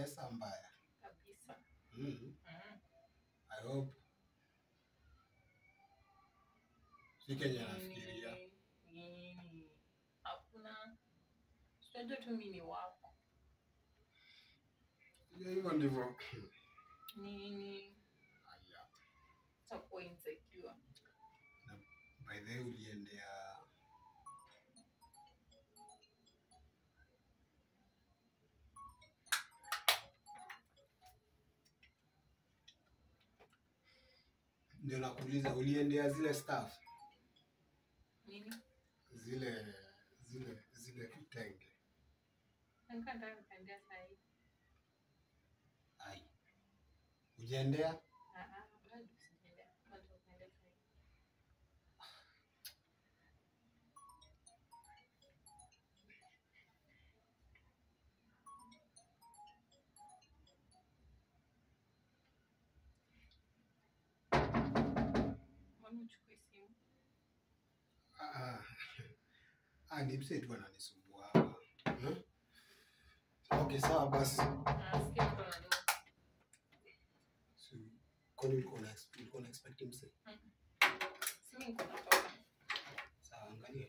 pesa mbaya. kabisa. Mm. Mm. I hope si Kenya nafikiria. Nini? Nini? Hakuna. Unajua tu mimi ni wako. Sijui Hivyo ndivyo. Nini? Haya. Utakuwa insecure. By the way uliendea ndio nakuuliza uliendea zile staff Nini? zile zile zile vitenge Nilikuwa nataka nikaendea saa hii. ai ujiendea Ah, ah, bado sijaendea. Bado nikaendea saa hii. Mbona uchukui simu? Ah, ah, ni mse tu ananisumbua hapa hmm? Okay, sawa basi. Nasikia mtu ananua. So, kwani ulikuwa una ulikuwa una expect mse? Simu iko natoka. Sawa, angalia.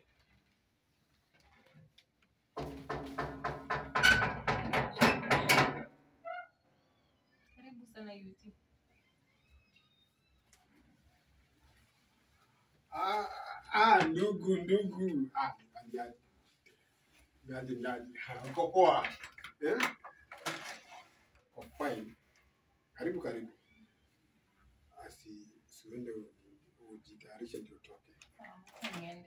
Karibu sana UT. Ah, ah, ndugu ndugu. Ah, ndani. Ndani ndani. Ah, Uko poa? Eh? Uko fine. Karibu karibu. Asi siende u- ujitayarishe ndio utoke. Sawa, niende.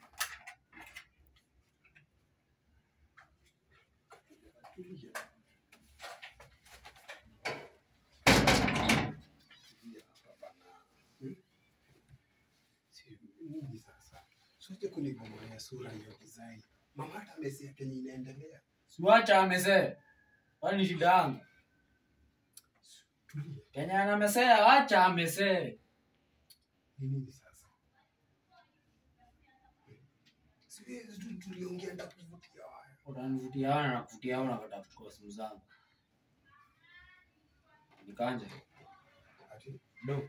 Tulia. Tulia hapa bana. Hmm? Si nini sasa? Sote kunigomolea sura hiyo design. Mama hata amesia kenye inaendelea. Siwacha amesee. Kwani shida yangu? Tulia. Kenya anamesea, wacha amesee. Ni nini sasa? Si tu- tuliongea ndakuvutia waya. Utanivutia wana na kuvutia wana nakata kuchukua simu zangu. Nikanje. Ati Do.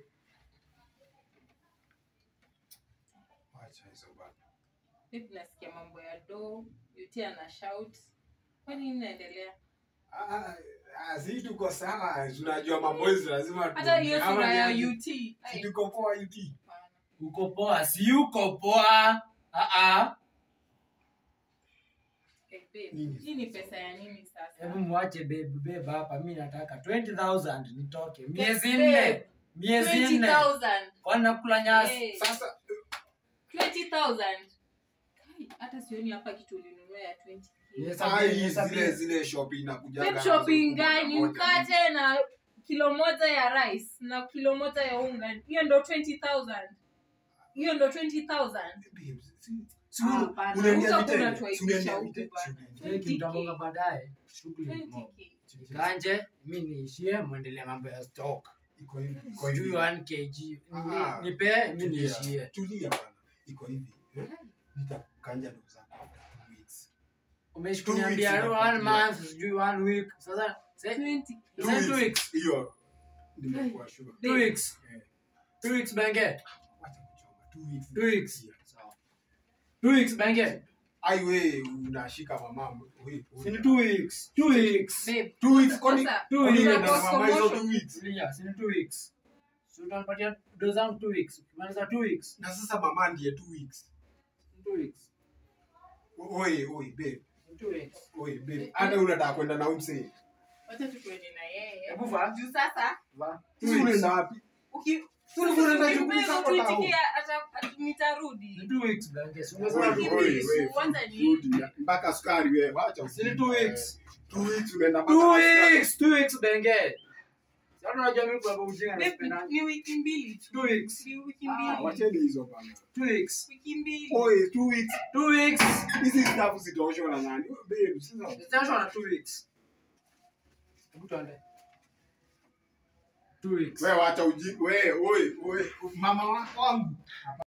wacha hizo bana. Vipi nasikia mambo ya do, UT ana shout. Kwa nini inaendelea? Ah, ah, si tuko sawa, tunajua maboys lazima Hata hiyo tuongee. Ama sura ni ya aje? UT. Si Ai, tuko poa UT. hapana. Uko poa, si uko poa. Ah ah. Eh, babe, Nini Hii ni sasa? pesa ya nini sasa? Hebu mwache babe, babe hapa. Mimi nataka 20,000 nitoke. Miezi Babe, nne. Miezi nne. 20,000. Kwani nakula nyasi? Eh, Sasa 20,000. Kai, Hata sioni hapa kitu ulinunua ya 20. Yes, ai, yes, zile yes. zile shopping inakuja Babe, shopping gani? Mkate na kilo moja ya rice na kilo moja ya unga. Hiyo ndo 20,000. Hiyo ndo 20,000. Si Ah, una- hapana. unaendea Huko vitenge? kuna tuaibisha Si unaendea huku vitenge? bana. Si unaendea- Cheki, 20K. mtaonga baadaye. Shughuli ni mob. 20K. Kanje, mimi niishie muendelee mambo ya stock. Iko hivi, iko hivi. Sijui 1 kg. Ah, Ni- Nipe, mimi Tulia, niishie. Tulia bana. Iko hivi. eh? Nitakanja ndugu zangu after two weeks. Two umeshikuniambia weeks one inakuja. month sijui one week sasa say- 20K. Two Say two weeks. weeks. Hiyo nimekuwa sure. two weeks Eh, two weeks benge wacha kuchoma. Two weeks. Two weeks. Yeah, sawa. two weeks benge Ai we unashika mama. we- we- sini two weeks two weeks Babe, Two weeks, kwani- sasa, two kwani weeks. unaenda na Cause mama hizo commotion. two weeks? Tulia, sini two weeks so utanipatia do zangu two weeks ukimaliza two weeks Na sasa mama ndiye two weeks. two weeks Oi, oi, babe. two weeks Oi, babe. Hata unataka kwenda na umse. wacha tukwende na yeye. Hebu vaa. Juu sasa va Sisi unaenda wapi? uki- Tulikuwa tunaenda uki- shughuli uki- zako ukiitikia, ata- ata- nitarudi. two weeks benge si Oi, umesema Wiki two oi, mbili, oi, kwanza ni- rudi. Mpaka sukari wewe, wacha sini ujinga, two wewe. weeks Two weeks unaenda mpaka two na sukari. weeks two weeks benge sasa unajua mimi kwa ujinga Babe, napenda ni wiki mbili tu. two weeks Ni wiki Ah, mbili. wacheni hizo bana. two weeks Wiki mbili. Oi, two weeks. two weeks Hizi staff zitaoshwa na nani? Babe, sasa Sasa na two weeks. Hebu tuende. Two weeks. wewe wacha ujinga. Wewe, oi, oi, mama wangu.